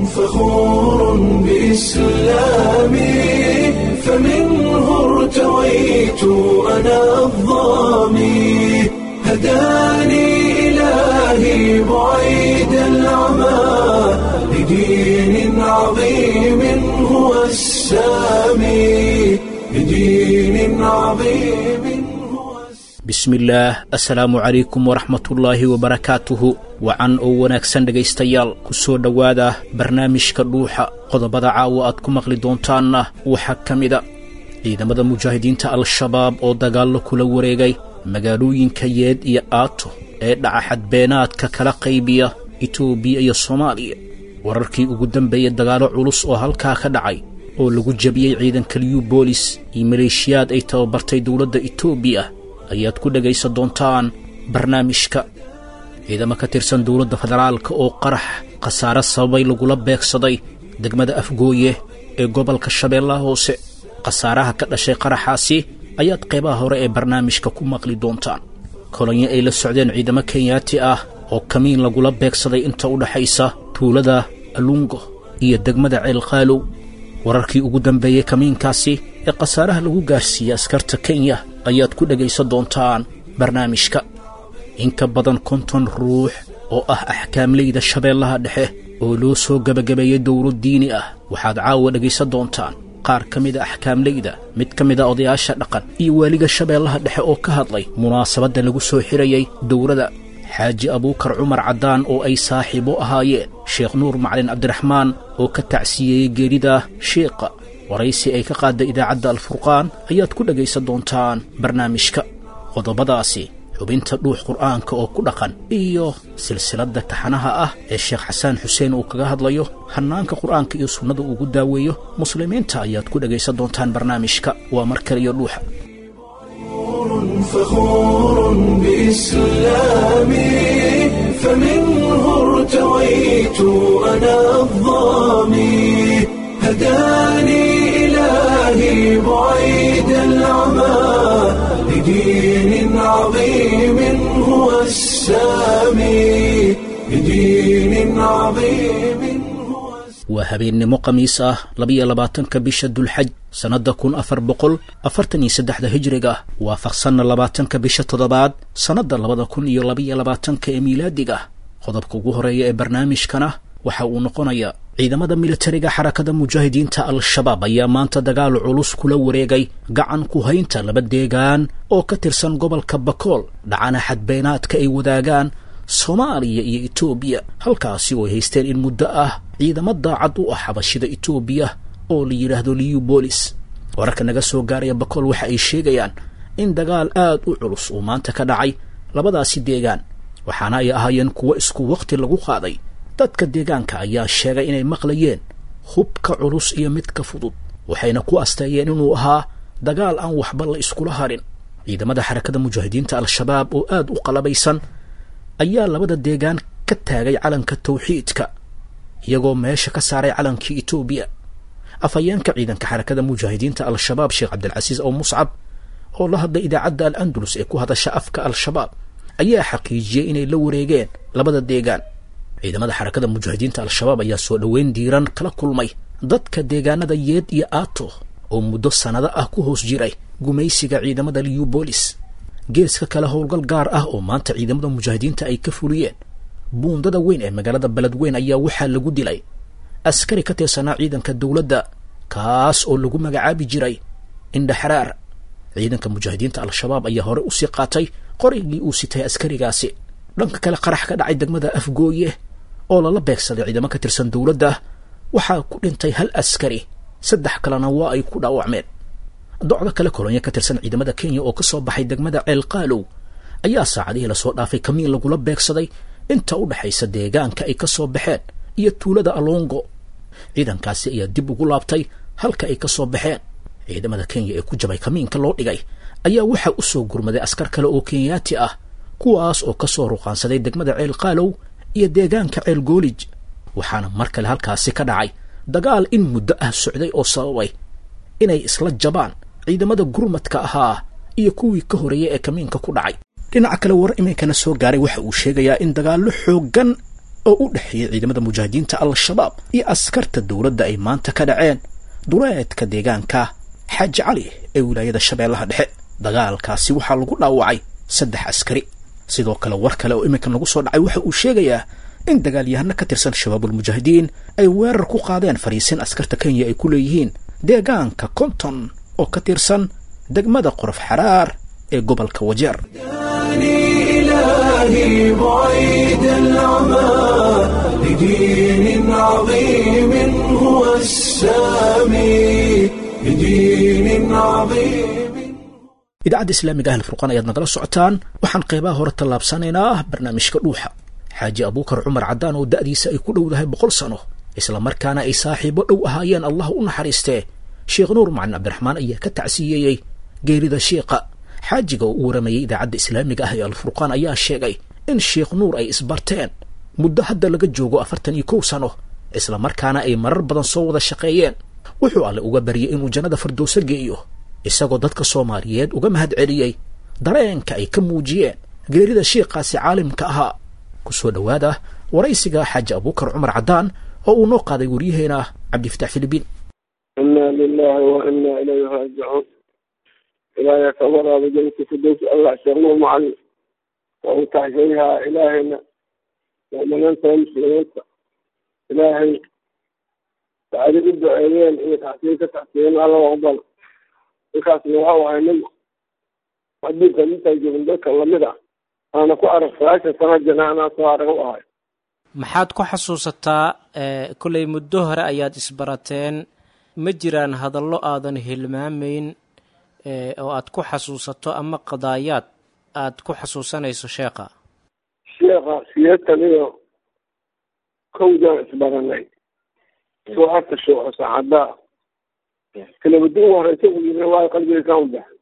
فخور بإسلامي فمنه ارتويت أنا الظامي هداني إلهي بعيد العمى لدين عظيم هو السامي لدين عظيم هو bismillaah assalaamu calaykum waraxmatullaahi wabarakaatuhu wacan oo wanaagsan dhegaystayaal ku soo dhowaada barnaamijka dhuuxa qodobada caawa aad ku maqli doontaanna waxaa ka mida ciidamada mujaahidiinta al-shabaab oo dagaallo kula wareegay magaalooyinka yeed iyo aato ee dhaca xadbeenaadka kala qaybiya itoobiya iyo soomaaliya wararkii ugu dambeeyey dagaallo culus oo halkaa ka dhacay oo lagu jabiyey ciidanka liyu boolis iyo maleeshiyaad ay tababartay dowladda itoobiya ayaad ku dhegaysan doontaan barnaamijka ciidamo ka tirsan dowladda federaalka oo qarax khasaare sababay lagula beegsaday degmada afgooye ee gobolka shabeellaha hoose khasaaraha ka dhashay qaraxaasi ayaad qaybaha hore ee barnaamijka ku maqli doontaan kolonyo ay la socdeen ciidamo kenyaati ah oo kamiin lagula beegsaday inta u dhaxaysa tuulada alungo iyo degmada ceelqaalow wararkii ugu dambeeyey kamiinkaasi ee khasaaraha lagu gaarsiiyey askarta kenya ayaad ku dhegaysan doontaan barnaamijka in ka badan konton ruux oo ah axkaamleyda shabeellaha dhexe oo loo soo gebagabeeyey dowro diini ah waxaad caawa dhegaysan doontaan qaar ka mida axkaamleyda mid ka mida odayaasha dhaqan iyo waaliga shabeellaha dhexe oo ka hadlay munaasabadda lagu soo xirayey dowrada xaaji abuukar cumar caddaan oo ay saaxiibo ahaayeen sheekh nuur macalin cabdiraxmaan oo ka tacsiyeeyey geerida sheekha waraysi ay ka qaadda idaacadda alfurqaan ayaad ku dhegaysan doontaan barnaamijka qodobadaasi xubinta dhuux qur'aanka oo ku dhaqan iyo silsiladda taxanaha ah ee sheekh xasaan xuseen uu kaga hadlayo hannaanka qur'aanka iyo sunnada uugu daaweeyo muslimiinta ayaad ku dhegaysan doontaan barnaamijka waa mar kale iyo dhuuxa فخور بإسلامي فمنه ارتويت أنا الظامي هداني إلهي بعيد العمى لدين عظيم هو السامي لدين عظيم هو waa habeennimo khamiis ah labiyo labaatanka bisha dulxaj sannadda kun afar boqol afartan iyo saddexda hijriga waafaqsanna labaatanka bisha toddobaad sannadda labada kun iyo labiyo labaatanka ee miilaadiga qodobka ugu horeeya ee barnaamijkana waxa uu noqonayaa ciidamada militariga xarakada mujaahidiinta al-shabaab ayaa maanta dagaal culus kula wareegay gacan ku haynta laba deegaan oo ka tirsan gobolka bakool dhacana xadbeenaadka ay wadaagaan soomaaliya iyo etoobiya halkaasi oo ay haysteen in muddo ah ciidamo daacad u ah xabashida etoobiya oo la yidhaahdo liyu boolis wararka naga soo gaaraya bakool waxa ay sheegayaan in dagaal aad u culus uu maanta ka dhacay labadaasi deegaan waxaana ay ahaayeen kuwo isku wakhti lagu qaaday dadka deegaanka ayaa sheegay inay maqlayeen hubka culus iyo midka fudud waxayna ku asteeyeen inuu ahaa dagaal aan waxba la iskula harin ciidamada xarakada mujaahidiinta al-shabaab oo aad u qalabaysan ayaa labada deegaan ka taagay calanka tawxiidka iyagoo meesha ka saaray calankii etoobiya afhayeenka ciidanka xarakada mujaahidiinta al-shabaab sheekh cabdilcasiis oo muscab oo la hadlay idaacadda al-andalus ee ku hadasha afka al-shabaab ayaa xaqiijiyey inay la wareegeen labada deegaan ciidamada xarakada mujaahidiinta al-shabaab ayaa soo dhoweyn diiran kala kulmay dadka deegaanada yeed iyo aato oo muddo sannado ah ku hoos jiray gumaysiga ciidamada liyu boolis geeska kale howlgal gaar ah oo maanta ciidamada mujaahidiinta ay ka fuliyeen buundada weyn ee magaalada beledweyn ayaa waxaa lagu dilay askari ka tirsanaa ciidanka dowladda kaas oo lagu magacaabi jiray indhaxraar ciidanka mujaahidiinta al-shabaab ayaa hore usii qaatay qorigii uu sitay askarigaasi dhanka kale qarax ka dhacay degmada afgooye oo lala beegsaday ciidamo ka tirsan dowladda waxaa ku dhintay hal askari saddex kalena waa ay ku dhaawacmeen docda kale kolonyo ka tirsan ciidamada kenya oo ka soo baxay degmada ceelqaalow ayaa saacadihii lasoo dhaafay kamiin lagula beegsaday inta u dhexaysa deegaanka ay ka soo baxeen iyo tuulada alongo ciidankaasi ayaa dib ugu laabtay halka ay ka soo baxeen ciidamada kenya ee ku jabay kamiinka loo dhigay ayaa waxaa u soo gurmaday askar kale oo kenyaati ah kuwaas oo ka soo ruqaansaday degmada ceel qaalow iyo deegaanka ceel goolij waxaana mar kale halkaasi ka dhacay dagaal in muddo ah socday oo sababay inay isla jabaan ciidamada gurmadka ahaa iyo kuwii ka horeeyay ee kamiinka ku dhacay dhinaca kale war iminkana soo gaaray waxa uu sheegayaa in dagaallo xooggan oo u dhexeeyay ciidamada mujaahidiinta al-shabaab iyo askarta dowladda ay maanta ka dhaceen duleedka deegaanka xaaji cali ee wilaayada shabeellaha dhexe dagaalkaasi waxaa lagu dhaawacay saddex askari sidoo kale war kale oo iminka nagu soo dhacay waxa uu sheegayaa in dagaalyahano ka tirsan shabaabulmujaahidiin ay weerar ku qaadeen fariisin askarta kenya ay ku leeyihiin deegaanka konton oo ka tirsan degmada qorof xaraar ee gobolka wajeer إلهي بعيد العمى لدين عظيم هو السامي لدين عظيم idaacadda islaamiga ahel furqaan ayaad nagala socotaan waxaan qeybaha hore tallaabsanaynaa barnaamijka dhuuxa xaaji abuukar cumar caddaan oo da'diisa ay ku dhowdahay boqol sano isla markaana ay saaxiibo dhow ahaayeen allah u naxariistee sheekh nuur macalin cabdiraxmaan ayaa ka tacsiyeeyey geerida sheikha xaajiga oo u waramayay idaacadda islaamiga ah ee alfurqaan ayaa sheegay in sheekh nuur ay isbarteen muddo hadda laga joogo afartan iyo kow sano isla markaana ay marar badan soo wada shaqeeyeen wuxuu alle uga baryay inuu jannada firdowso geeyo isagoo dadka soomaaliyeed uga mahad celiyey dareenka ay ka muujiyeen geerida sheikhaasi caalimka ahaa ku soo dhowaada waraysiga xaaji abuukar cumar caddaan oo uu noo qaaday waryaheena cabdifatax filibiin inaa lilahi wa inaa ilayhi raajicuun ilaahay ka waraaba janka fidows allah sheeknuu macalin waa uu taxsheeyahaa ilaahayna mu'miniinta muslimiinta ilaahay sacadi u duceeyeen iyo taxsiin ka taxsiiyeen alla aqbal ninkaasna waxa ahay nin adduunka intaan joogin dadka lamid ah aana ku arag sagaashan sano jana anaa soo arag u ahay maxaad ku xasuusataa kollay muddo hore ayaad isbarateen ma jiraan hadallo aadan hilmaamayn oo aad ku xasuusato ama qadaayaad aad ku xasuusanayso sheekha sheekha siyeetan iyo kowdaan isbaranay soo horta shuuco saacaddaa kelabadi ugu horeysa u yimi waayo qalbiga kaan u baxay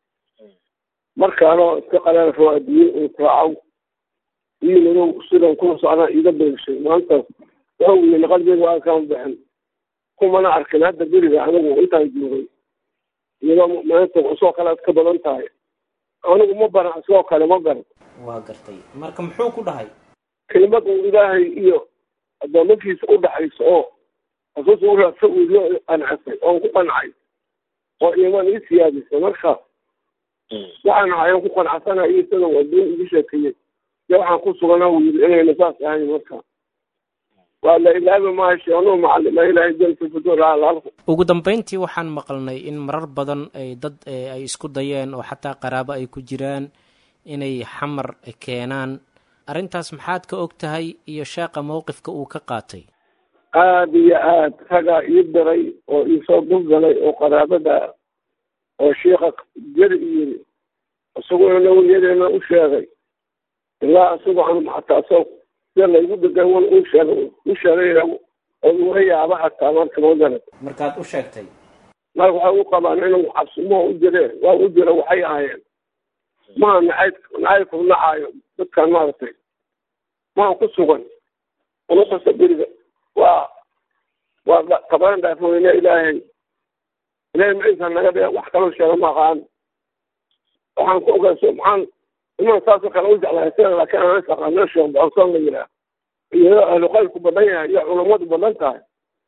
markaanoo iska qalaal roo adduunye uu raacaw iyimid sidan kuna socdaan iiga beegshay maantaas wuxuu yimi qalbiga waa kaan u baxin kumana arkin hadda beriga anigu intaan joogay iyadoo maanta usoo kale ad ka badan tahay anigu ma baran isagoo kale ma garan waa gartay marka muxuu ku dhahay kelimad uu ilaahay iyo addoomankiisa u dhaxayso oo asuusa u raadsa uu loo qancsay oon ku qancay oo iimaan ii siyaadisay marka waxaan ahayan ku qancsana iyo isaga adduun igu sheekeeyey iyo waxaan ku sugana uu yiri inayna saas ahayn marka waa la ilaabi maayo sheeknuu macalima ilaahay jalka fuduuraalaalku ugu dambeyntii waxaan maqalnay in marar badan ay dad ay isku dayeen oo xataa qaraabo ay ku jiraan inay xamar keenaan arrintaas maxaad ka og tahay iyo sheeqa mowqifka uu ka qaatay aada iyo aad ragaa ii diray oo iisoo dulgalay oo qaraabada oo shiika jeri yiri isaguna nawiyadeena u sheegay ilaa isagoo an xataa so sida laygu degan wan u sheegay u sheegay oo iga yaaba xataa marka ma garan markaad u sheegtay marka waxay u qabaan inuu cabsimo u jireen waa u jira waxay ahaayeen maa nacayb nacaybku nacaayo dadkan maaragtay maan ku sugan unukasta beriga waa waa kabaran dhaafoyne ilaahay ilaahay maciisa naga dhiga wax kaloo sheega ma aqaan waxaan ku ogaaso maxaan iman saasoo kale u jeclahay sida laakiin aan is aqaano sheekh boconsoon la yiraa iyadoo ahlu qaylku badan yahay iyo culammadu badan tahay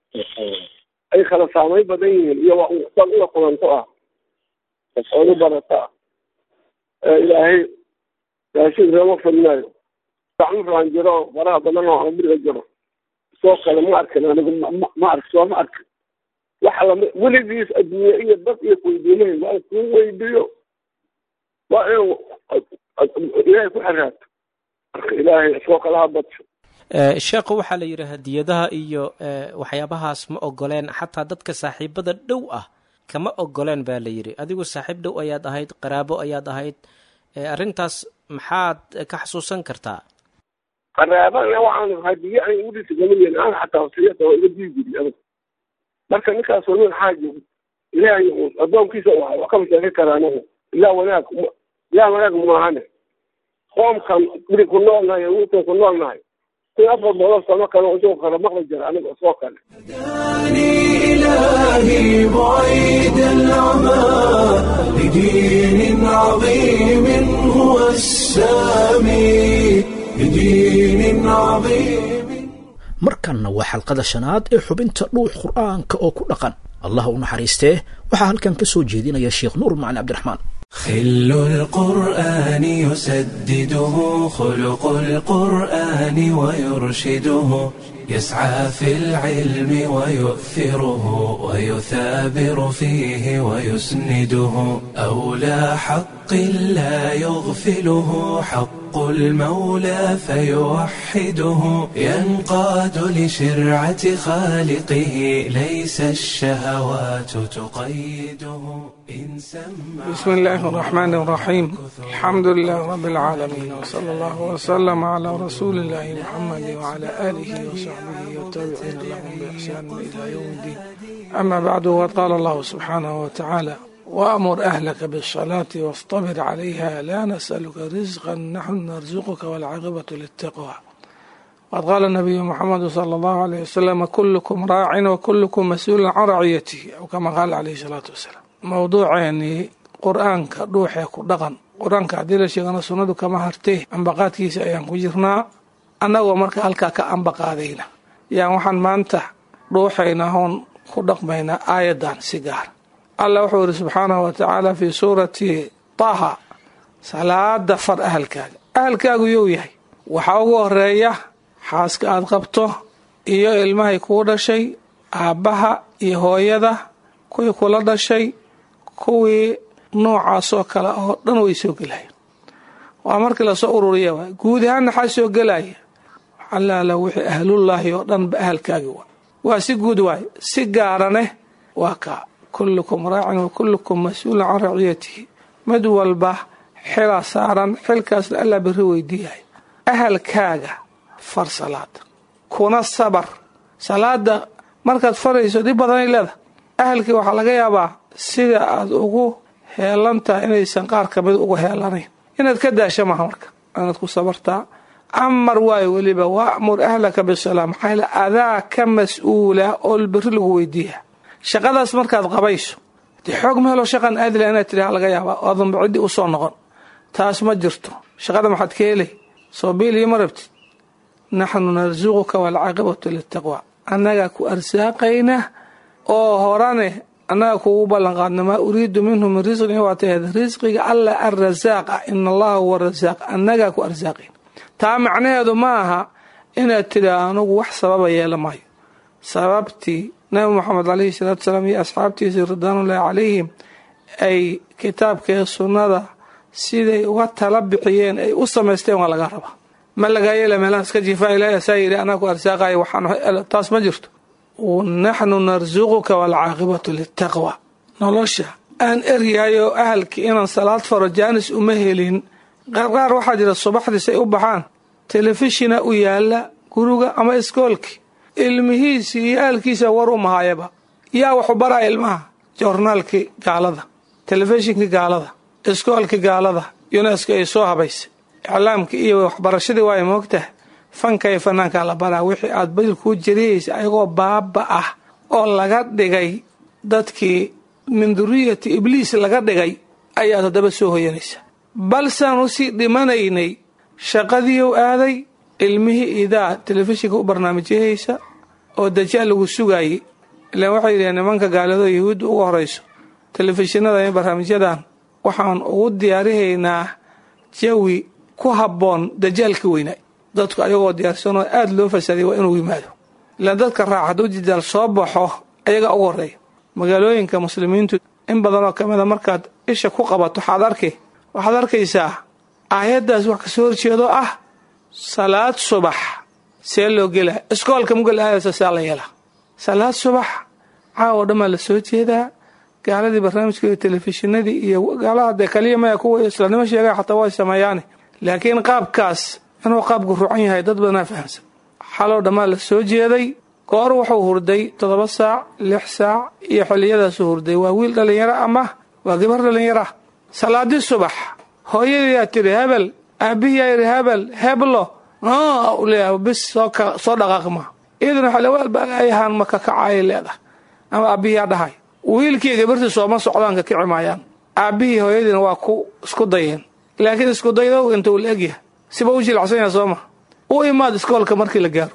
ay kala saamay badan yihiin iyo waa dad ula kulanto ah ood u barata ah ilaahay raashin reema fadnaayo gacmukaan jiro faraha badan oo amriga jiro soo kale ma arkin anigu ma ark soo ma arkin waxa lami weligiis adduunye iyo dad iyo weydiinahay waa kuu weydiiyo waa inuu ilaahay ku xiraato marka ilaahay soo kala ha badsho sheekhu waxaa la yidhi hadiyadaha iyo waxyaabahaas ma ogoleen xataa dadka saaxiibada dhow ah kama ogoleen baa la yidhi adigu saaxiib dhow ayaad ahayd qaraabo ayaad ahayd arrintaas maxaad ka xasuusan kartaa qaraabana waxaan hadiye an udhisa gamin aan xataa wasiyada waa iga dii jiri adag marka ninkaas waa nin xaaji ilaahay addoonkiisa u ahay waa kama sheegi karaa anigu ilaa wanaag ilaa wanaag maahane qoomkan biri ku noolnahay wuutan ku noolnahay kun afar boqol sano kale isagoo kale maqli jira aniga isoo kale هداني إلهي بعيد العمى لدين عظيم هو السامي لدين عظيم markanna waa xalqada shanaad ee xubinta dhuux qur'aanka oo ku dhaqan allah u naxariistee waxaa halkan ka soo jeedinaya sheekh nuur macali cabdiraxmaan خل القرآن يسدده خلق القرآن ويرشده يسعى في العلم ويؤثره ويثابر فيه ويسنده أولى حق لا يغفله حق المولى فيوحده ينقاد لشرعة خالقه ليس الشهوات تقيده إن سمع بسم الله الرحمن الرحيم الحمد لله رب العالمين وصلى الله وسلم على رسول الله محمد وعلى آله وصحبه والتابعين لهم بإحسان إلى يوم الدين أما بعد وقال الله سبحانه وتعالى وأمر أهلك بالصلاة واصطبر عليها لا نسألك رزقا نحن نرزقك والعاقبة للتقوى وقد قال النبي محمد صلى الله عليه وسلم كلكم راع وكلكم مسؤول عن رعيته أو كما قال عليه الصلاة والسلام mowduuceeni qur-aanka dhuuxee ku dhaqan qur-aanka haddii la sheegana sunnadu kama hartee ambaqaadkiisa ayaan ku jirnaa annagoo marka halkaa ka ambaqaadayna yaan waxaan maanta dhuuxaynaa hoon ku dhaqmaynaa aayadan si gaar allah wuxuu yidhi subxaanahu wa tacaala fii suurati taha salaada far ahalkaaga ahalkaagu you yahay waxaa ugu horeeya xaaska aad qabto iyo ilmahay kuu dhashay aabbaha iyo hooyada kuwii kula dhashay kuwii noocaasoo kale oo dhan way soo gelayaan waa markii lasoo ururiya waay guud ahaan maxaa soo gelaya xalaala wixii ahlullaahi oo dhan ba ahalkaagi waa waa si guud waay si gaaraneh waa kaa kullukum raacin wa kullukum mas-uulun can raciyatihi mid walba xilaa saaran xilkaasna allaa berri weydiiyahay ahalkaaga far salaada kuna sabar salaada markaad farayso dhib badanay leeda ahalkii waxaa laga yaabaa sida aad ugu heelan tahay inaysan qaar ka mid ugu heelanayn inaad ka daasha maha marka inaad ku sabartaa amar waayo weliba wa'mur ahlaka bisalaa maxaa yale adaa ka mas-uula oo berri lagu weydiiya shaqadaas markaad qabayso dee xoog ma helo shaqan aadila inaad tidhaha laga yaabaa oodanba ciddii u soo noqon taas ma jirto shaqada maxaad ka helay soo biiliyo ma rabtid naxnu narsuquka waalcaaqibatu litaqwa annagaa ku arsaaqayna oo horane annaga kuugu ballanqaadna maa uriidu minhu min risqin waa taheed risqiga alla arrasaaq ah ina allaha huwa rasaaq annagaa ku arsaaqayn taa macnaheedu ma aha inaad tidhaa anugu wax sababa yeela maayo sababtii nabi moxamed calayhi salaatu salaam iyo asxaabtiisii ridwaanullaahi calayhim ay kitaabkee sunnada siday uga tala bixiyeen ay u samaysteen waa laga rabaa ma lagaa yeela meelaha iska jiifaa ilaahi asaa yidhi anaa ku arsaaqayo waxaan taas ma jirto naxnu narsuquka waalcaaqibatu litaqwa nolosha aan eryahay oo ahalkii inaan salaad faro jaanis uma helin qaarqaar waxaa jira subaxdiis ay u baxaan telefishina u yaala guriga ama iskoolki ilmihiisii iyo ahalkiisa war u mahayaba yaa waxu baraya ilmaha joornaalkii gaalada telefishinkii gaalada iskoolkii gaalada yunesko ay soo habaysay iclaamkii iyo waxbarashadii waay moogtaha fanka iyo fanaankaa la baraa wixii aad badil kuu jariyaysa ayagoo baaba ah oo laga dhigay dadkii min duriyati ibliis laga dhigay ayaad haddaba soo hoyanaysaa balsaan usii dhimanaynay shaqadiiu aaday ilmihii idaa telefishinka u barnaamijyahaysa oo dajaal lagu sugaayey ilaan waxay yidhaheen nimanka gaaladoo yahuudda uga horayso telefishinada iyo barnaamijyadan waxaan ugu diyaarihaynaa jawi ku habboon dajaalka weynaa dadku ayagoo diyaarsanoo aada loo fasaaday waa inuu yimaado ilaan dadka raac hadduu dajaal soo baxo ayagaa ugu horreeya magaalooyinka muslimiintu in badanoo ka mida markaad isha ku qabato waxaad arkay waxaad arkaysaa aayaddaas wax kasoo horjeedo ah salaad subax see loo gelaa iskoolka mugal aadaysa saa la yeelaa salaad subax caawo dhammaa la soo jeedaa gaaladii barnaamijka iyo telefishinadii iyo gaalaha dee kaliya maya kuwa islaamnimo sheegay xataa way sameeyaane laakiin qaabkaas inuu qaabku rucan yahay dad badanaa fahamsan xaloo dhammaa la soo jeeday goor wuxuu hurday toddoba saac lix saac iyo xilliyadaasuu hurday waa wiil dhallinyaro ama waa gabar dhallinyaro ah salaadii subax hooyadiyaa tidhi hebel aabihiyaa yidhi hebel heblo leeyahay bis soo soo dhaqaaqi maa iyaduna xalawaalbaayahaan ma kakacayay leedahay ama aabihiyaa dhahay wiilkii gabartii sooma socdaan ka kici maayaan aabbihii hooyadiina waa ku isku dayeen laakiin isku daydow inta uu la egyahay siba u jilacsan yaha sooma u imaad iskoolka markii la gaaro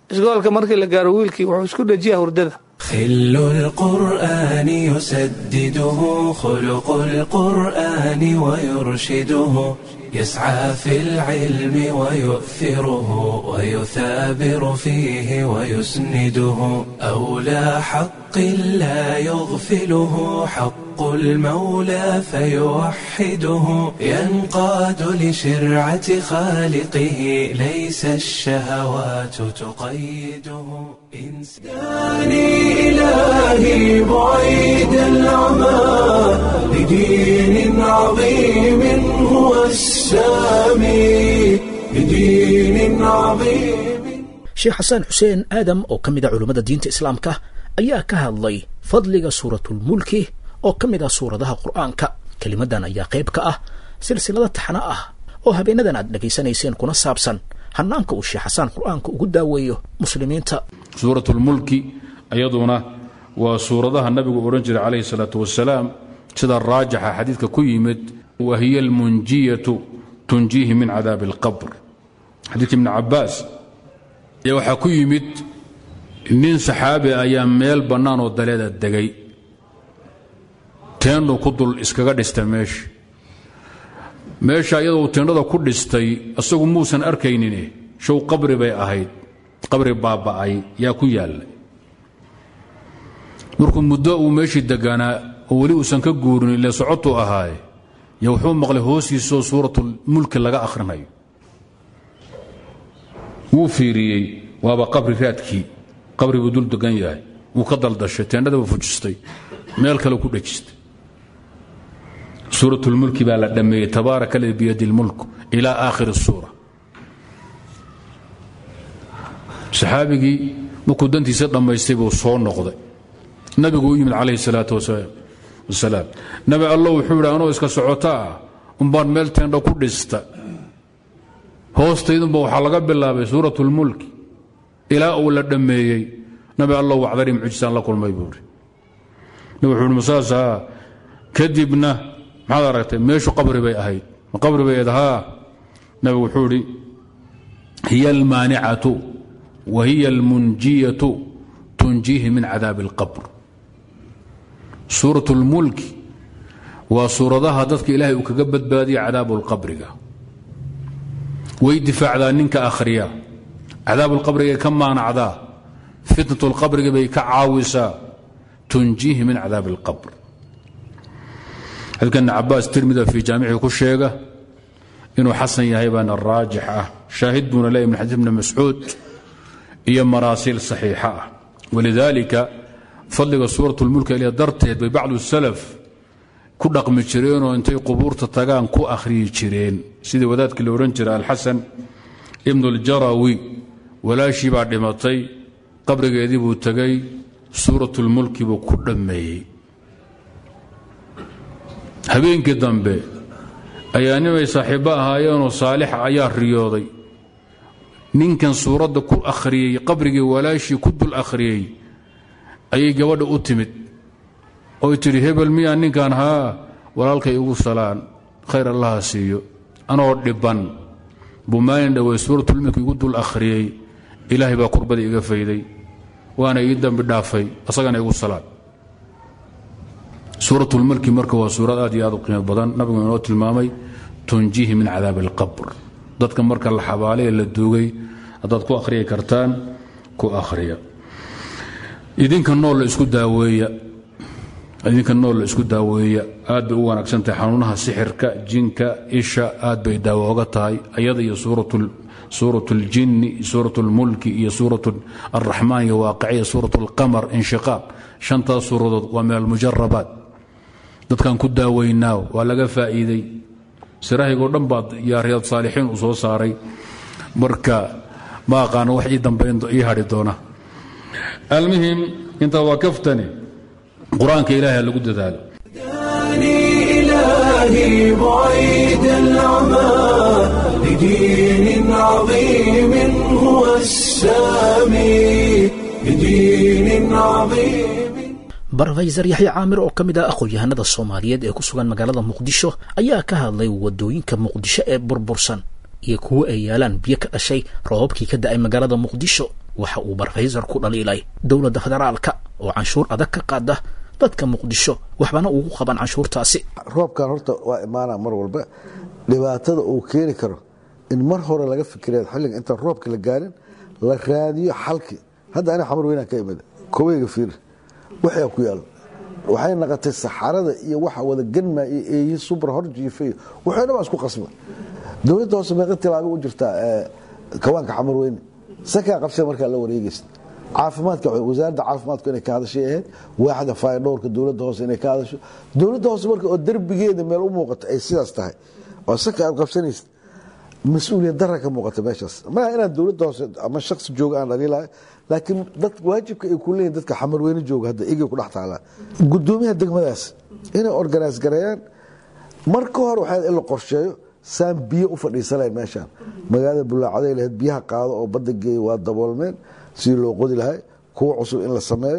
isgoolka markii la gaaro wiilkii wuxuu isku dhejiyaa hurdada خل القرآن يسدده خلق القرآن ويرشده يسعى في العلم ويؤثره ويثابر فيه ويسنده أولى حق لا يغفله حق المولى فيوحده ينقاد لشرعة خالقه ليس الشهوات تقيده إنساني إلهي بعيد العمى لدين عظيم هو السامي لدين عظيم sheekh xasan xuseen aadam oo ka mid a culummada diinta islaamka ayaa ka hadlay fadliga suuratulmulki oo ka mid ah suuradaha qur'aanka kelimadan ayaa qayb ka ah silsilada taxna ah oo habeenadan aad dhegaysanayseen kuna saabsan hanaanka uu sheekh xasaan qur'aanka ugu daaweeyo muslimiinta suurat lmulki iyaduna waa suuradaha nabigu odhan jiray calayhi salaatu wasalaam sida raajixa xadiidka ku yimid wa hiya almunjiyatu tunjiihi min cadaabi alqabr xadiidka ibni cabaas ayaa waxaa ku yimid nin saxaabi ayaa meel bannaan oo daleeda degay teendhu ku dul iskaga dhista meesha meesha iyadoo teendhada ku dhistay isagu muusan arkaynine show qabri bay ahayd qabri baaba'ay yaa ku yaallay markuu muddo uu meeshii deganaa oo weli uusan ka guurin ile socotuu ahaaye yo wuxuu maqlay hoostiisoo suuratulmulki laga akhrinayo wuu fiiriyey waaba qabri raadkii qabri buu dul degan yahay wuu ka daldashay teendhadaba fujistay meel kale ku dhejistay suuratulmulki baa la dhammeeyey tabaaraka ladi biyadi lmulk ilaa aakhiri suura saxaabigii markuu dantiisa dhammaystay buu soo noqday nabigu u yimid calayhi salaatu wasalaam nabi allo wuxuu yidhi anoo iska socota ah umbaan meel teendho ku dhista hoostaydunba waxaa laga bilaabay suurat lmulki ilaa uu la dhammeeyey nabi allow wacdari mucjisaan la kulmay buuri nabi wuxuu ihi masaasaa kadibna maxaad aragtay meeshu qabri bay ahayd ma qabri bay ahayd haa nabi wuxuu idhi hiya almaanicatu wa hiya almunjiyatu tunjiihi min cadaabi alqabr suurat lmulki waa suuradaha dadka ilaahay uu kaga badbaadiya cadaabu lqabriga way difaacdaa ninka akhriya cadaabulqabrigay ka maanacdaa fitnatulqabriga bay ka caawisaa tunjiihi min cadaabi alqabr xadiidka ibn cabaas tirmida fii jaamicii ku sheega inuu xasan yahay baana raajix ah shaahid buuna leeya min xadiis ibni mascuud iyo maraasiil saxiixa ah walidaalika fadliga suuratulmulka ilya darteed bay bacdu salaf ku dhaqmi jireenoo intay qubuurta tagaan ku akhriyi jireen sidii wadaadkii la odhan jiray alxasan ibnu اljarawi walaashii baa dhimatay qabrigeedii buu tegay suuratulmulki buu ku dhammeeyey habeenkii dambe ayaa nimay saaxiibbo ahaayeenoo saalixa ayaa riyooday ninkan suuradda ku akhriyey qabrigii walaashii ku dul akhriyey ayay gabadha u timid oy tidhi hebel miyaa ninkan haa walaalkay igu salaan khayr allaha siiyo anoo dhibban buu maalin dhowey suuratulmulki igu dul akhriyey ilaahay baa kurbada iga fayday waana ii dambi dhaafay asagana igu salaan suuratulmulki marka waa suurad aad iyo aad u qiimo badan nabigu inoo tilmaamay tunjihi min cadaabi alqabr dadka marka la xabaalay ee la duugay haddaad ku akhriyi kartaan ku akhriya idinka nool la isku daaweeya idinka nool la isku daaweeya aad bay u wanaagsan tahay xanuunaha sixirka jinka isha aad bay daawo oga tahay ayada iyo suurat اljinni suurat اlmulki iyo suurat الraxmaan iyo waaqiciya suurat اlqamar inshiqaaq shantaas suuradood waa min almujarabaat dadkan ku daaweynaa waa laga faa'iiday sirahaygoo dhan baad yaa riyaad saalixiin u soo saaray marka ma aqaano wax ii dambayn ii hadhi doona almuhim intaa waa kaftani qur-aanka ilaahay lagu dadaalo إلهي بعيد العمى لدين عظيم هو السامي لدين عظيم barofeysar yaxya caamir oo ka mid ah aqoon-yahanada soomaaliyeed ee ku sugan magaalada muqdisho ayaa ka hadlay wadooyinka muqdisho ee burbursan iyo kuwo ay yaalaan biyo ka dhashay roobabkii ka da-ay magaalada muqdisho waxa uu barofesor ku dhaliilay dowladda federaalka oo canshuur adag ka qaada dadka muqdisho waxbana ugu qaban canshuurtaasi roobkan horta waa imaana mar walba dhibaatada uu keeni karo in mar hore laga fikira xilliga intaan roobka la gaarin la raadiyo xalki hadda ani xamar weynaan ka imid koweyga fiir waxaa ku yaal waxay naqotay saxarada iyo waxa wada ganma iyo eeyi subra hor jiifay waxay dhan isku qasba dowladda hoose meeqa tilaabo u jirtaa kawaanka xamar weyne sakaa qabsada markaa la wareegaysa caafimaadka wasaaradda caafimaadku inay ka hadashay ahayd waaxda faydhowrka dowladda hoose inay ka hadasho dowladda hoose marka oo derbigeeda meel u muuqato ay sidaas tahay oo saka aad qabsanaysid mas-uuliyad dara ka muuqata meeshaas maaha inaan dowladda hoose ama shaksi jooga aan dhaliilahay laakiin dad waajibka ay ku leeyihin dadka xamarweyne jooga hadda igay ku dhex taalaa gudoomiyaha degmadaas inay organise gareeyaan marka hore waxaa in la qorsheeyo saan biyo u fadhiisanayn meeshaan magaalada bulaacaday lahayd biyaha qaado oo badda geeya waa daboolmeen sidii loo qodi lahay kuwa cusub in la sameeyo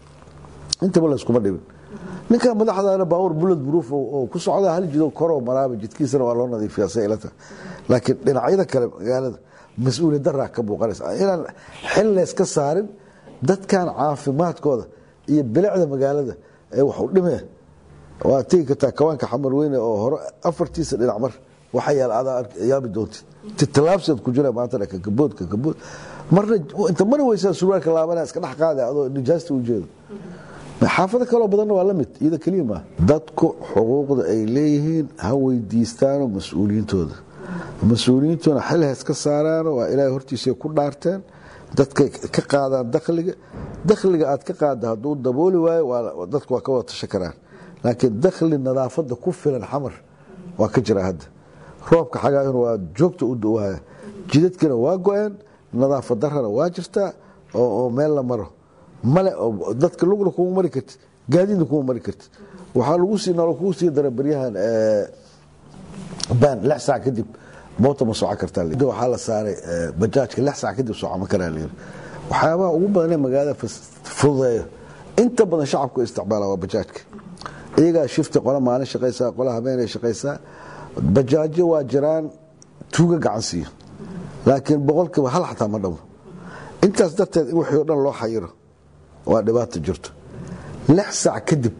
intaba layskuma dhibin ninkan madaxdaana baawur bulad buruuf oo ku socda hal jido koroo maraaba jidkiisana waa loo nadiifiyaa say ila tahay laakiin dhinacyada kale magaalada mas-uuliyad daraa ka muuqanaysa inaan xil layska saarin dadkan caafimaadkooda iyo bilicda magaalada ee wax u dhimee waa tegi kartaa kawaanka xamar weyne oo hore afartiisa dhinac mar waxa yaal adaa yaabi doontid titalaabseed ku jira maanta kakabood kakabood marna inta mari weysaa surwaalka laabanaa iska dhex qaada adoo nijaasta u jeedo xaafado kaloo badanna waa la mid iyada keliya maaha dadku xuquuqda ay leeyihiin ha weydiistaano mas-uuliyiintooda mas-uuliyiintuna xil ha iska saaraano waa ilaahay hortiisa ku dhaarteen dadkay ka qaadaan dakhliga dakhliga aad ka qaada hadduu dabooli waayo dadku waa ka wada tasha karaan laakiin dakhli nadaafada ku filan xamar waa ka jira hadda roobka xagaayuna waa joogta u dawaya jidadkina waa go-een nadaafad darana waa jirtaa oo meel la maro male dadka lugna kuma mari kartid gaadiidna kuma mari kartid waxaa lagu sii nolo kugu sii dara baryahan baan lix saac kadib moota ma soco kartaa waxaa la saaray bajaajka lix saac kadib socoma karaa layiri waxyaabaha ugu badanee magaalada fududeeyo inta badan shacabku isticmaala waa bajaajka iyagaa shifti qola maalin shaqaysaa qola habeenay shaqaysaa bajaajo waa jiraan tuuga gacan siiyo laakiin boqolkiiba hal xataa ma dhamo intaas darteed in wixii o dhan loo xayiro waa dhibaato jirto lix saac kadib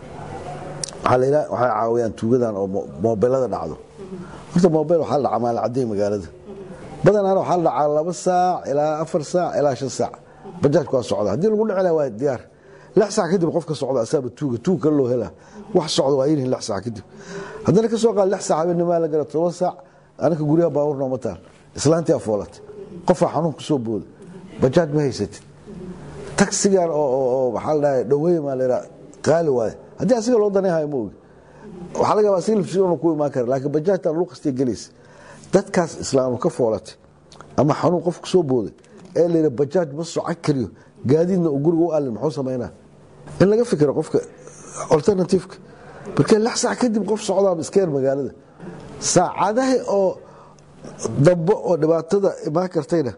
waxay caawiyaan tuugadan oo moobelada dhacdo horta moobel waxaa la dhacaa maalacadey magaalada badanaana waxaa la dhacaa laba saac ilaa afar saac ilaa shan saac bajaajku waa socda haddii lagu dhicila waa diyaar lix saac kadib qofka socda asaaba tuuga tuug kale loo helaa wax socda waa yinihin lix saac kadib haddana ka soo qaad lix saac habeennimaa la gara toban saac anaka guryaha baawur nooma taal islaantii afoolatay qofaa xanuun ku soo booda bajaaj ma haysatid taksigan oo maxaa la dhahay dhaweey maa la qaali waaye haddii asiga loo danayhayo ma ogi waxaa laga yaaba asiga laftiisa ku imaan kara laakiin bajaajtan lagu qastiya gelaysa dadkaas islaamu ka foolatay ama xanuun qof ku soo booday ee layidhi bajaaj ma soco kariyo gaadiidna uu guriga u allin muxuu samaynaa in laga fikiro qofka alternativeka markee lix saac kadib qof socdaaba iska yar magaalada saacadaha oo dambe oo dhibaatada imaan kartayna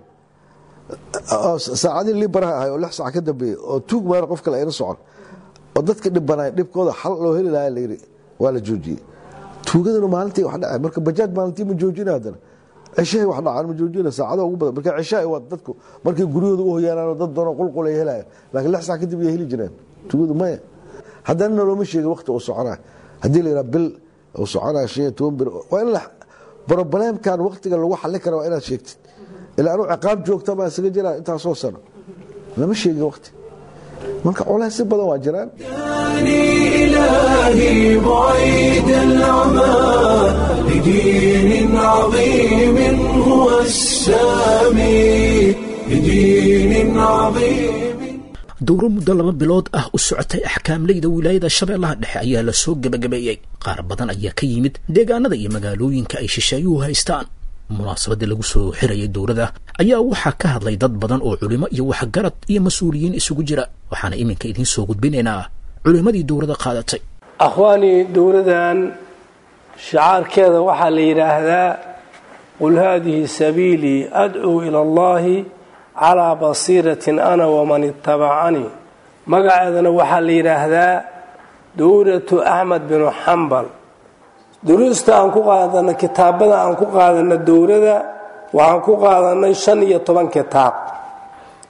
saacadihii libaraha ahay oo lix saac ka dambeeyey oo tuug maana qof kale ayna socon oo dadka dhibbanay dhibkooda xal loo heli lahaa layidhi waa la joojiyey tuugaduna maalintii wax dhacay marka bajaaj maalintii ma joojina haddana cishahay wax dhacaan ma joojina saacada ugu badan marka cishahay waa dadku markay guryahooda u hoyaanaan dad doona qulqul ay helayaan laakiin lix saac kadib ay heli jireen tuugadu maya haddana nalooma sheegin waqti uu soconaa haddii la yidhaha bil uu soconaa shan iyo toban bir waa in la brobleemkan waqtiga lagu xallin kara waa inaad sheegtid ilaa anuu ciqaab joogta baa isaga jiraa intaasoo sano lama sheegin waqti marka colays si badan waa jiraan إلهي بعيد العمى لدين عظيم هو السامي لدين عظيم dowro muddo laba bilood ah u socotay axkaamleyda wilaayada shabeellaha dhexe ayaa la soo gebagabeeyey qaar badan ayaa ka yimid deegaanada iyo magaalooyinka ay shisheeyuhu haystaan munaasabadda lagu soo xirayay dowladda ayaa waxaa ka hadlay dad badan oo culimo iyo waxgarad iyo mas-uuliyiin isugu jira waxaana iminka idiin soo gudbinaynaa culimmadii dowladda qaadatay akhwaanii dowladan shicaarkeeda waxaa la yidhaahdaa qul haadihi sabiilii adcuu ila allahi calaa basiiratin ana waman itabacanii magaceedana waxaa la yidhaahdaa dowlatu axmed binu xambal duruusta aan ku qaadanay kitaabada aan ku qaadanay dowlada waxaan ku qaadanay shan iyo toban kitaab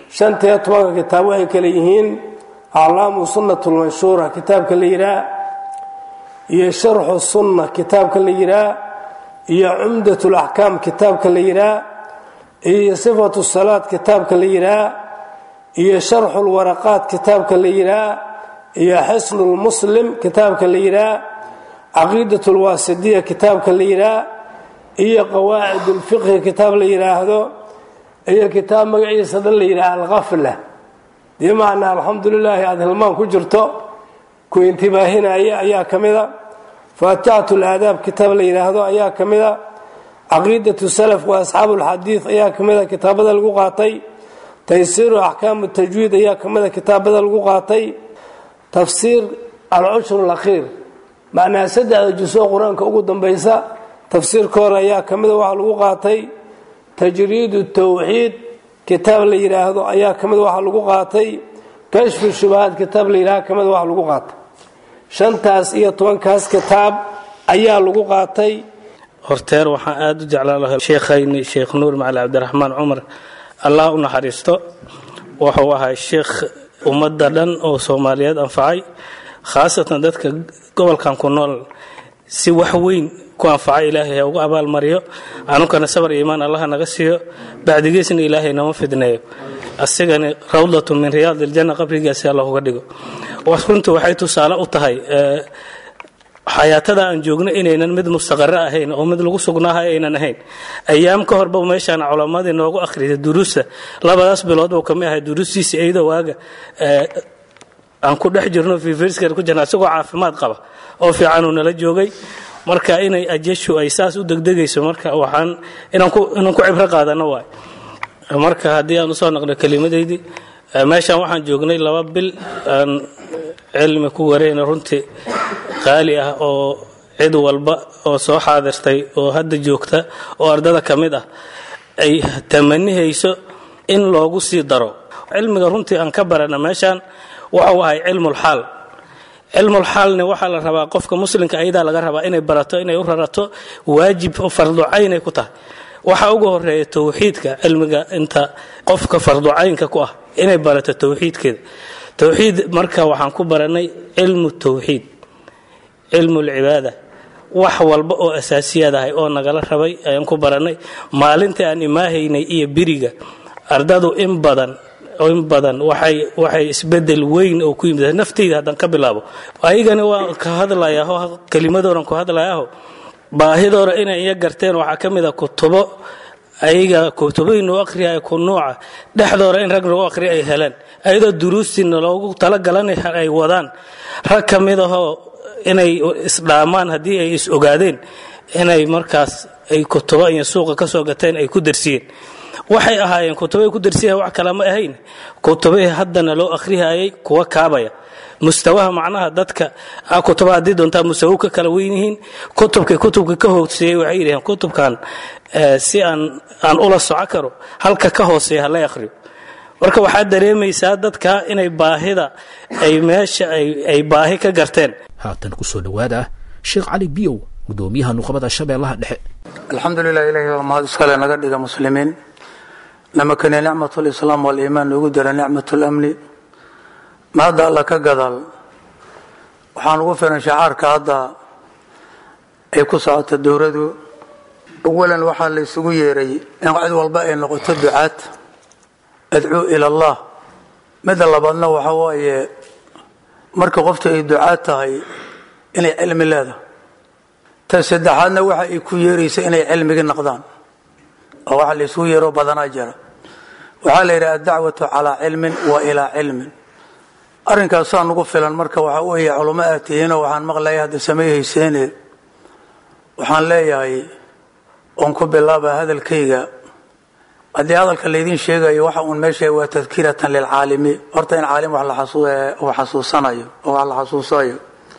shantiyo tobanka kitaab waxay kale yihiin aclaamu sunnat lmanshuura kitaabka la yihaa iyo sharxu sunna kitaabka la yihaa iyo cumdat laxkaam kitaabka la yihaa iyo sifatu salaad kitaabka la yihaa iyo sharxu lwaraqaat kitaabka la yihaa iyo xisnu lmuslim kitaabka la yihaa caqiidat lwaasidiya kitaabka la yihaa iyo qawaacid lfiqhi kitaab la yidhaahdo iyo kitaab magaciisa dhan la yidhaha alkafla bimacnaa alxamdulilaahi aada hilmaan ku jirto ku intibaahinaya ayaa ka mida faatixat laadaab kitaab la yidhaahdo ayaa ka mida caqiidatu salaf wa asxaabu lxadiid ayaa ka mida kitaabada lagu qaatay taysiiru axkaamu tajwiid ayaa ka mida kitaabada lagu qaatay tafsiir alcushur lakhiir macnaha saddexda jusoo qur-aanka ugu dambaysa tafsiirkooda ayaa ka mida waxaa lagu qaatay tajriidu tawxiid kitaab la yidhaahdo ayaa ka mid waxa lagu qaatay kashfu shubahaad kitaab la yidhahdo ka mid waxa lagu qaatay shantaas iyo tobankaas kitaab ayaa lagu qaatay horteer waxaan aada u jeclaan lahay sheekhayni sheekh nuur macali cabdiraxmaan cumar allah u naxariisto wuxuu ahay sheekh ummadda dhan oo soomaaliyeed anfacay khaasatan dadka gobolkan ku nool si wax weyn ku anfacay ilaahay ha ugu abaalmariyo anunkana sabar iyo iimaan allaha naga siiyo bacdigiisna ilaahay nama fidneeyo asigani rawdatu min riyaad iljanna qabrigiisi alla uga dhigo runtii waxay tusaale u tahay xayaatada aan joogno inaynan mid mustaqaro ahayn oo mid lagu sugnaaha aynan ahayn ayaam ka horba meeshaan culammadii noogu akhriday duruusta labadaas bilood buu kamid ahay duruustiisa iyadoo waaga aan ku dhex jirno fiifirskar ku jirna isagoo caafimaad qaba oo fiicanuu nala joogay marka inay ajashu ay saas u degdegayso marka waxaan inaan ku cibro qaadano waay marka haddii aan usoo naqno kelimadeydii meeshaan waxaan joognay laba bil aan cilmi ku wareyna runtii qaali ah oo cid walba oo soo xaadirtay oo hadda joogta oo ardada ka mid ah ay tamanihayso in loogu sii daro cilmiga runtii aan ka barana meeshaan waxau ahay cilmulxaal cilmulxaalni waxaa la rabaa qofka muslimka ayadaa laga rabaa inay barato inay u rarato waajib farducaynay ku tahay waxaa ugu horeeya towxiidka cilmiga inta qofka farducaynka ku ah inay barato towxiidkeeda towxiid marka waxaan ku baranay cilmu towxiid cilmu lcibaada wax walba oo asaasiyaad ahay oo nagala rabay ayaan ku baranay maalintii aan imaahaynay iyo biriga ardadu in badan in badan waxay waxay isbedel weyn oo ku yimid nafteyda haddaan ka bilaabo ayagani waa ka hadlayaho kelimadoodan ku hadlayaho baahidoora inay iya garteen waxaa ka mid a kutubo ayaga kutuboyin u akhriya ku nuuca dhexdoora in rag lagu akhriya ay heleen ayadoo duruustiina loogu talagalan ay wadaan rag ka mid ahoo inay isdhaamaan haddii ay is ogaadeen inay markaas ay kutubo iyo suuqa ka soo gateen ay ku darsiyeen waxay ahaayeen kutubay ku darsiyahay wax kale ma ahayn kutubahii haddana loo akhrihayay kuwa kaabaya mustawaha macnaha dadka kutuba haddii doontaa mustawo ka kala weyn yihiin kutubkii kutubka ka hooseeyey waxay yidhaheen kutubkan si aan aan ula soco karo halka ka hooseeya hala akhriyo marka waxaad dareemaysaa dadka inay baahida ay meesha ay baahi ka garteen haatan kusoo dhowaada sheekh cali biyow gudoomiyaha nuqbada shabeellaha dhexe alxamdulilah ilahi waa mahad iskale naga dhiga muslimiin namakane nicmat lislaam waliimaan noogu dara nicmat lamni ma hadda alla ka gadaal waxaan ugu filan shacaarka hadda ay ku socota dowladu awalan waxaa la isugu yeeray in cid walba ay noqoto ducaad adcuu ila allah midda labaadna waxa waaye marka qofta ay ducaad tahay inay cilmi leedahay ta saddexaadna waxa ay ku yeeraysa inay cilmigi noqdaan oo waxa la isugu yeero badanaa jira waxaa la yidhaha adacwatu calaa cilmin wa ilaa cilmin arrinkaasaa nugu filan marka waxaa weeye culamo aad tihiinoo waxaan maqlaya hadda samayhayseene waxaan leeyahay oon ku bilaaba hadalkayga haddii hadalka laydin sheegayo waxa uun meesha waa tadkiratan lilcaalimi horta in caalim wax uu xasuusanayo oo wax la xasuusayo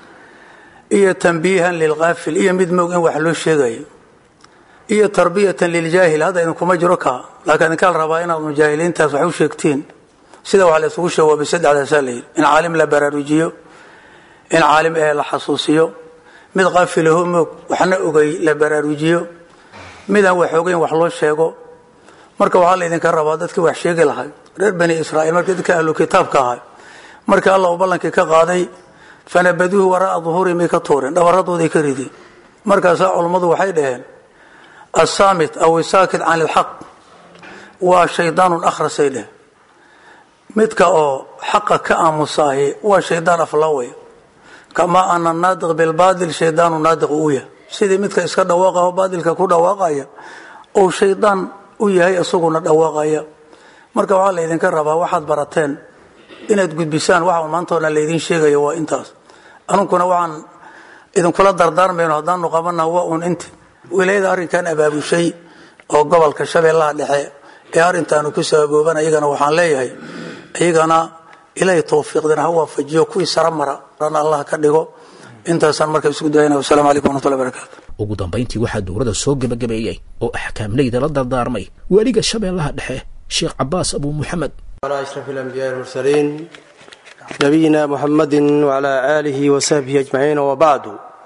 iyo tanbiihan lilkaafil iyo mid moog in wax loo sheegayo iyo tarbiyatan liljaahil hadda idinkuma jiro ka laakiin idinkaa la rabaa inaad mujaahiliintaas wax u sheegtiin sida wax la isugu shawaabay saddexdaasaa la yidhi in caalim la baraarujiyo in caalim ee la xasuusiyo mid qaafilaho moog waxna ogay la baraarujiyo midaan wax ogeyn wax loo sheego marka waxaa laydinka rabaa dadkii wax sheegi lahay reer bani israa'iil markii dadka ahlu kitaabka ahay markii allah uu ballankii ka qaaday fanabaduuhu waraa'a duhuurin bay ka tuureen dhabarradooday ka rideen markaasaa culummadu waxay dhaheen assaamit aw isaakit can ilxaq waa shaydaanun akhrasay dheh midka oo xaqa ka aamusaahi waa shaydaan aflawaya kamaa ana naadiq bilbaadil shaydaanu naadiq uu yahay sidii midka iska dhawaaqaho baadilka ku dhawaaqaya ou shaydaan u yahay isaguna dhawaaqaya marka waxaa laydinka rabaa waxaad barateen inaad gudbisaan waxa un maantoona laydin sheegayo waa intaas anunkuna waxaan idinkula dardaarmayno haddaanu qabana waa un inti wilaayada arrinkan abaabushay oo gobolka shabeellaha dhexe ee arrintaanu ku sababooban ayagana waxaan leeyahay iyagana ilaahay towfiiqdina ha waafajiyo kuwii sara mara rana allah ka dhigo intaasaan marka isku dayana wasalaamu calaykum waraxmatullahi barakaatu ugu dambayntii waxaa dowladda soo gebagabeeyey oo axkaamleyda la dardaarmay weliga shabeellaha dhexe sheekh cabaas abuu muxamed على أشرف الأنبياء المرسلين نبينا محمد وعلى آله وصحبه أجمعين وبعد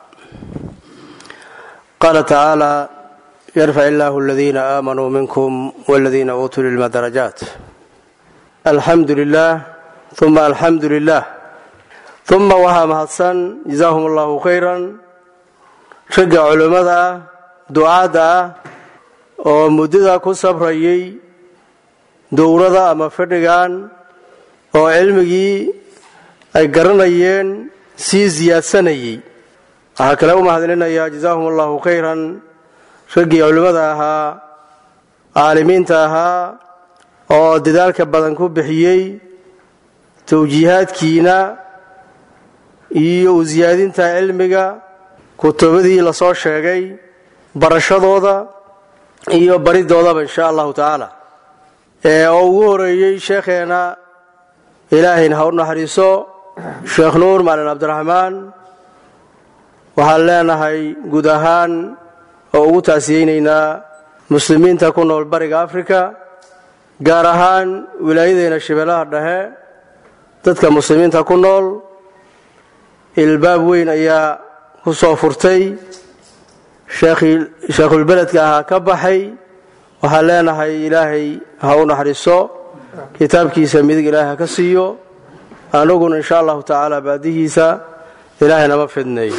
قال تعالى يرفع الله الذين آمنوا منكم والذين أوتوا العلم درجات الحمد لله ثم الحمد لله ثم وها مهدسن جزاهم الله خيرا رجع علماء دعاء oo muddada ku sabrayay dowrada ama fadhigan oo cilmigii ay garanayeen sii siyaadsanayey waxaa kale u mahadcelinayaa jazaahum allahu khayran raggii culimmada ahaa caalimiinta ahaa oo dadaalka badan ku bixiyey tawjiihaadkiina iyo u siyaadinta cilmiga kutubadii lasoo sheegay barashadooda iyo baridoodaba insha allahu tacaala oo ugu horeeyey sheekheena ilaahayna ha u naxariiso sheekh nuur maalin cabdiraxmaan waxaan leenahay guud ahaan oo ugu taasiyeynaynaa muslimiinta ku nool bariga afrika gaar ahaan wilaayadeena shabeellaha dhexe dadka muslimiinta ku nool ilbaab weyn ayaa ku soo furtay sheekhulbeledka ahaa ka baxay waxaan leenahay ilaahay ha u naxariiso kitaabkiisa midig ilaahay ha ka siiyo anaguna insha allahu tacaala baadihiisa ilaahay nama fidneeyo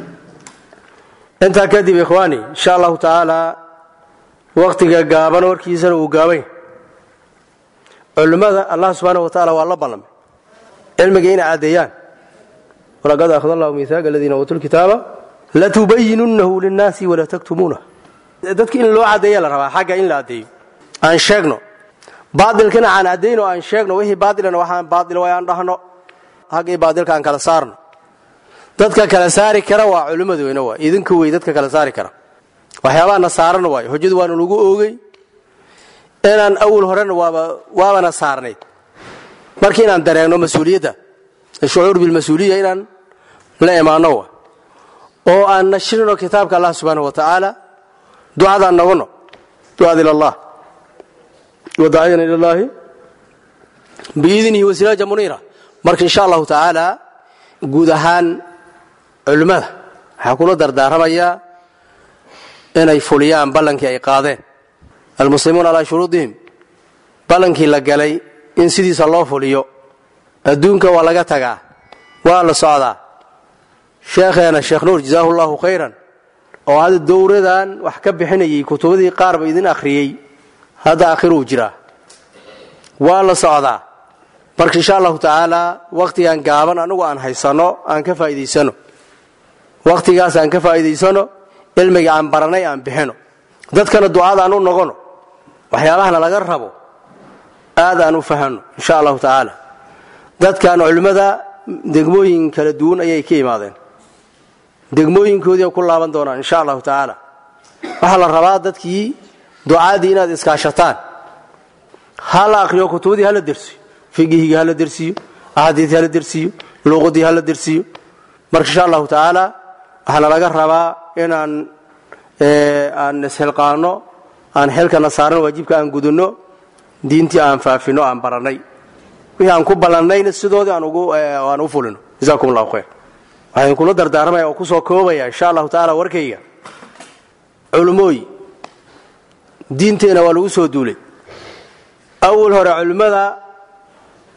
intaa kadib ikhwaani insha allahu tacaala wakhtiga gaaban warkiisana uu gaabay culimmada allah subxaana wa tacaala waa la ballamay cilmiga inay caddeeyaan walaqad akhada allahu miihaaqa aladiina uutuu lkitaaba latubayinunahu linnaasi walaa taktumuunah dadka in loo caddeeya la rabaa xagga in la caddeeyo aan sheegno baailkana aan cadayno aan sheegno wixii baailana waxaan baail way aan dhahno haggii baailka aan kala saarno dadka kala saari kara waa culimmadu weyne waay idinka wey dadka kala saari kara waxyaabaana saarana waay hojadu waana lagu oogay inaan awal horena waabana saarnayd marka inaan dareegno mas-uuliyadda shucuur bilmas-uuliya inaan la imaano wa oo aan nashrino kitaabka allah subxaana wa tacaala ducadaan nagano ducada ila allah wadaaciyan ila llaahi biidnihi wasiraaja muniira marka insha allahu tacaala guud ahaan culimmada waxaa kula dardaaramayaa inay fuliyaan ballankii ay qaadeen almuslimuuna calaa shuruudihim ballankii la galay in sidiisa loo fuliyo adduunka waa laga tagaa waa la socdaa sheekheena sheekh nuur jazaahu llahu khayran oo hadda dowradan wax ka bixinayay kutubadii qaarba idin akhriyey hadda akhiruu jiraa waa la socdaa marka insha allahu tacaala wakhtigan gaaban anagu aan haysano aan ka faa'idaysano wakhtigaas aan ka faa'idaysano cilmiga aan baranay aan bixino dadkana ducada aan u nogono waxyaabahana laga rabo aad aan u fahanno insha allahu tacaala dadkan culimmada degmooyin kala duwan ayay ka imaadeen degmooyinkoodii ku laaban doonaan insha allahu tacaala waxaa la rabaa dadkii ducaadii inaad iskaashataan ha la akriyo kutubadii hala dersiyo figihiga hala dersiyo axaadiidii hala dersiyo luuqadii hala dersiyo marka insha allahu tacaala waxaana laga rabaa inaan aan ishilqaano aan xilkana saaran waajibka aan gudunno diintii aan faafino aan baranay wixii aan ku ballannayna sidoodii aan u fulino jazakum allahu khayr waxaan kula dardaaramaya oo kusoo koobaya insha allahu tacaala warkayga culummooyi diinteenna waa lagu soo duulay awal hore culimmada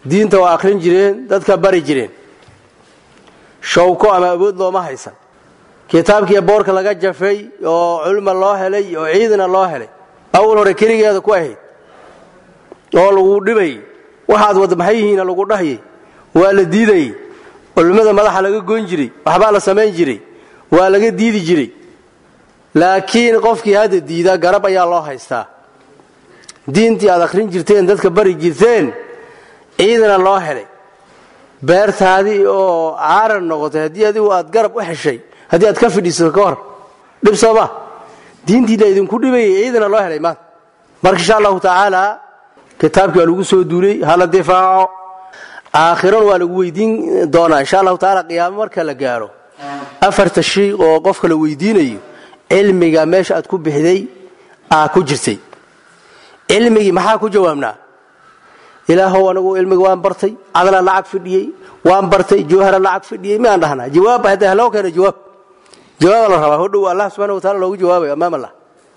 diinta waa akhrin jireen dadka bari jireen shawko ama awood looma haysan kitaabkii boorka laga jafay oo culma loo helay oo ciidana loo helay awal hore keligeeda ku ahayd oo lagu dhibayy waxaad wada maxay yihiina lagu dhahyay waa la diidayey culimmada madaxa laga goyn jiray waxbaa la samayn jiray waa laga diidi jiray laakiin qofkii hadda diida garab ayaa loo haystaa diintii aad akhrin jirteen dadka bari jirteen ciidana loo helay beertaadii oo caaran noqotay haddii adigu aad garab u heshay haddii aad ka fidhiisato ka hor dhib sooma diintiina idinku dhibayay ciidana loo helay maanta marka insha allahu tacaala kitaabkii waa lagu soo duulay hala difaaco aakhirana waa lagu weydiin doonaa insha allahu tacaala qiyaamo marka la gaaro afarta shay oo qofka la weydiinayo cilmiga meesha aad ku bixday aa ku jirtay cilmigii maxaa ku jawaabnaa ilaahow anigu cilmiga waan bartay adana lacag fidhiyey waan bartay jawhara lacag fidhiyey miyaan dhahnaa jawaab hadda haloo keena jawaab jawaaba la rabaa hodhow allah subxana wa taala loogu jawaabayo amaam allah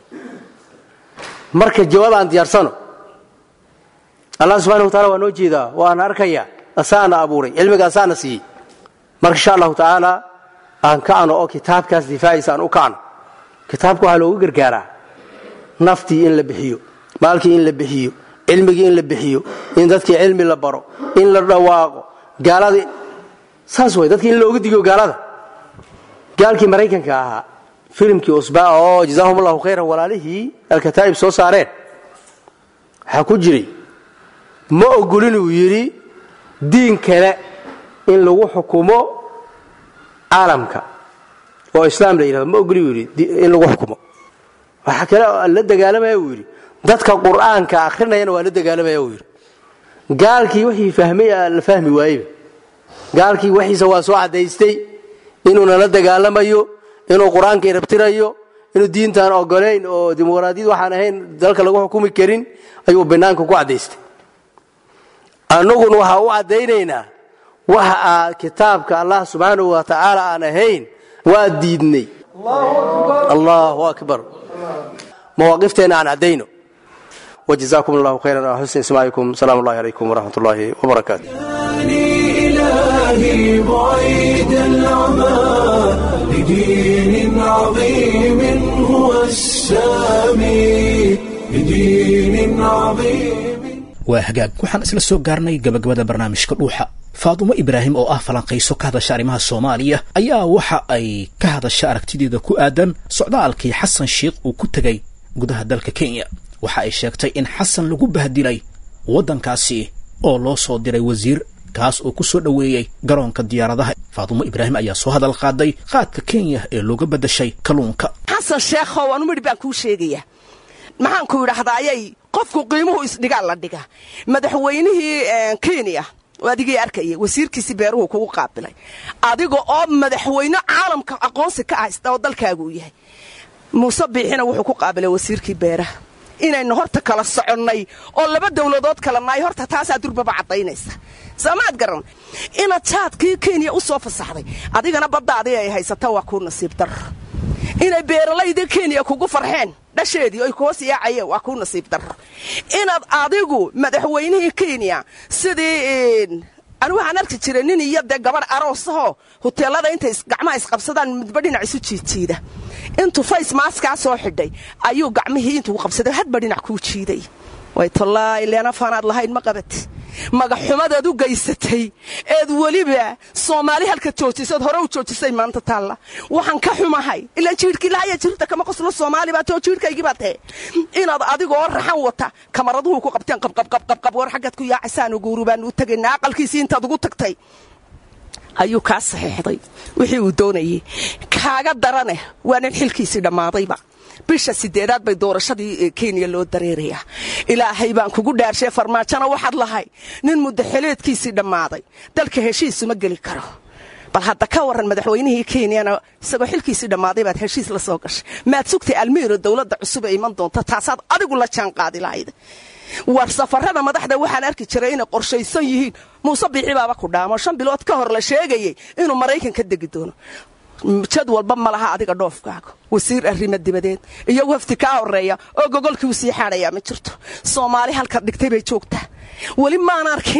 marka jawaab aan diyaarsano allah subxana wa taala waa noo jeedaa waan arkayaa asaana abuuray cilmiga asaana siiyey marka insha allahu tacaala aan kacno oo kitaabkaas difaaciisa aan u kacno kitaabka waxaa loogu gargaaraa naftii in la bixiyo maalkii in la bixiyo cilmigii in la bixiyo in dadkii cilmi la baro in la dhawaaqo gaaladii saas way dadkii in looga digo gaalada gaalkii maraykanka ahaa filimkii usbaa oo jazaahum allahu khayran walaalihii alkataa'ib soo saareen waxaa ku jiray ma ogolin uu yidhi diin kale in lagu xukumo caalamka oo islaam la yidhahdo ma ogoli uu yidhi in lagu xukumo waxaa kale la dagaalamaya uu yidhi dadka qur'aanka akhrinayana waa la dagaalamaya uu yidhi gaalkii wixii fahmay la fahmi waayeba gaalkii wixiisa waa soo caddaystay inuuna la dagaalamayo inuu qur-aanka irabtirayo inuu diintaan ogolayn oo dimuqraadiyad waxaan ahayn dalka lagu xukumi karin ayuu banaanka ku caddaystay annaguna waxaa u caddaynaynaa waxa aa kitaabka allah subxaanahu wa tacaala aan ahayn waa diidnay allahu akbar mawaaqifteena aan caddayno وجزاكم الله خيرا على حسن سماعكم سلام الله عليكم ورحمة الله وبركاته إلهي بعيد العمى لدين عظيم هو السامي لدين عظيم waa hagaag waxaan isla soo gaarnay gabagabada barnaamijka dhuuxa faadumo ibraahim oo ah falanqayso ka hadasha arrimaha soomaaliya ayaa waxa ay ka hadasha aragtideeda ku aadan socdaalkii xasan sheikh uu ku tegay gudaha dalka kenya waxa ay sheegtay in xasan lagu bahdilay waddankaasi oo loo soo diray wasiir kaas oo ku soo dhoweeyey garoonka diyaaradaha faadumo ibraahim ayaa soo hadal qaaday qaadka kenya ee looga beddashay kalluunka xasan sheekhow anu midhi baan kuu sheegaya maxaan ku idhaahdaa ayay qofku qiimuhu isdhigaa la dhiga madaxweynihii kenya adigii arkaya wasiirkiisii beeruhu kugu qaabilay adiga oo madaxweyne caalamka aqoonsi ka haysta oo dalkaagu u yahay muuse biixina wuxuu ku qaabilay wasiirkii beeraha inaynu horta kala soconnay oo laba dowladood kala nahay horta taasaa durbaba caddaynaysa soomaad garan inaad jaadkii kenya u soo fasaxday adigana baddaadii ay haysata waa kuu nasiib darro inay beeralaydii kenya kugu farxeen dhasheedii oy kuhoos yaacayeen waa kuu nasiib darro inaad adigu madaxweynihii kenya sidii anigu waxaan arki jiray nin iyo dee gabadh aroosahoo huteelada intay gacmaha isqabsadaan midba dhinac isu jiidjiida intuu fays maaskaa soo xidhay ayuu gacmihii intuu qabsaday hadba dhinac kuu jiiday way tallaahi leena faanaad lahayn ma qabati magaxxumadaad u geysatay eed weliba soomaali halka joojisad hore u joojisay maanta taalla waxaan ka xumahay ilaan jiirhkii lahaya jirta kama qoslo soomaali baa too jiirhkaygii baa tahe inaad adigoo raxan wata kamaraduhu ku qabteen qabqabqabqab war xaggaad ku yaacasaanu guuru baanu u tegaynaa aqalkiisii intaad ugu tagtay ayuu kaa saxiixday wixii uu doonayey kaaga darane waa nin xilkiisii dhammaadayba bisha sideedaad bay doorashadii kenya loo dareerayaa ilaahay baan kugu dhaarshay farmaajona waxaad lahay nin muddaxeleedkiisii dhammaaday dalka heshiisuma geli karo bal hadda ka waran madaxweynihii kenyana isagoo xilkiisii dhammaaday baad heshiis la soo gashay maad sugtay almiiro dowladda cusub ee iman doonta taasaad adigu la jaan qaadi lahayd war safarada madaxda waxaan arki jiray inay qorshaysan yihiin muuse biixi baaba ku dhaamo shan bilood ka hor la sheegayay inuu maraykan ka degi doono jad walba ma laha adiga dhoofkaaga wasiir arrimo dibadeed iyo wafdi kaa horeeya oo gogolkii u sii xaadhayaa ma jirto soomaali halkaad dhigtay bay joogtaa weli maan arkin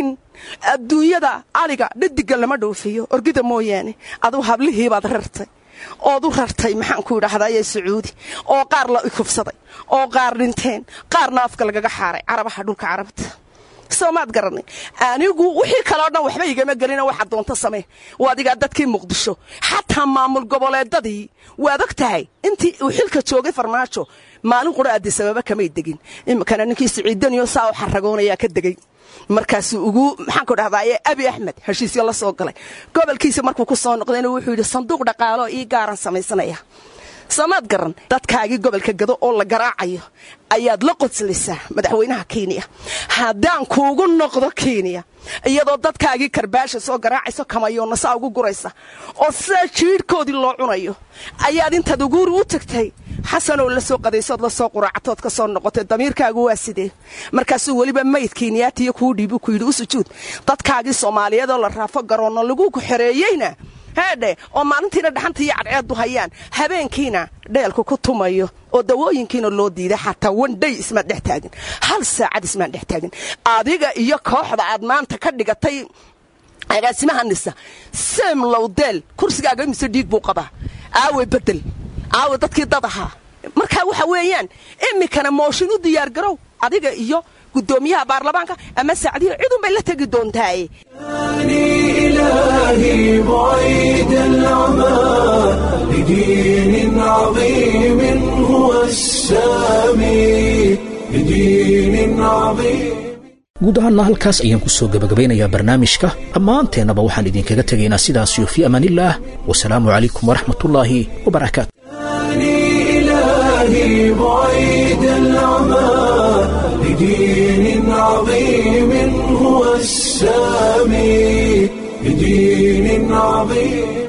adduunyada aliga dhadiga lama dhoofiyo orgida mooyaane aduu hablihiibaad rartay ood u rartay maxaan ku idhaahdaye sacuudi oo qaar la ikufsaday oo qaar dhinteen qaarna afka lagaga xaaray carabaha dhulka carabta soomaad garanay anigu wixii kaleo dhan waxba igama gelina waxa doonto samee waadigaa dadkii muqdisho xataa maamul goboleedadii waad og tahay intii uu xilka joogay farmaajo maalin qura adisababa kamay degin iminkana ninkii siciidaniyo saa u xaragoonayaa ka degay markaasuu ugu maxaan ku dhahdaye abi axmed heshiisyo la soo galay gobolkiisa markuu ku soo noqdayna wuxuu yidhi sanduuq dhaqaalo ii gaaran samaysanaya soomaad garan dadkaagii gobolka gado oo la garaacayo ayaad la qodsalaysaa madaxweynaha kenya haddaan kuugu noqdo kenya iyadoo dadkaagii karbaasha soo garaacayso kamayoonna saa ugu guraysa oo sidaa jiidhkoodii loo cunayo ayaad intaad uguuri u tagtay xasanoo la soo qadaysood la soo quraacatood ka soo noqotay damiirkaagu waa sidee markaasuu weliba mayd kenyaatiyo kuu dhiibu ku yidhi u sujuud dadkaagii soomaaliyeedoo la raafo garoonno lagu xereeyeyna heedhe oo maalintiina dhaxanta iyo cadceeddu hayaan habeenkiina dheelku ku tumayo oo dawooyinkiina loo diiday xataa wandhay ismaan dhex taagin hal saacad ismaan dhex taagin adiga iyo kooxda aad maanta ka dhigatay agaasimaha nisa sem lowdeel kursigaaga imise dhiig buu qabaa aawe bedel aawe dadkii dad ahaa markaa waxa weeyaan iminkana mooshin u diyaargarow adiga iyo gudoomiyaha baarlamaanka ama saacdihi cidun bay la tegi doontaaye إلهي بعيد العمى لدين عظيم هو السامي لدين عظيم guud ahaanna halkaas ayaan ku soo gebagabaynayaa barnaamijka dhammaanteennaba waxaan idinkaga tegaynaa sidaasiyo fii amaanillaah wasalaamu calaykum waraxmatullaahi wabarakaatu إلهي بعيد العمى لدين عظيم هو السامي لدين عظيم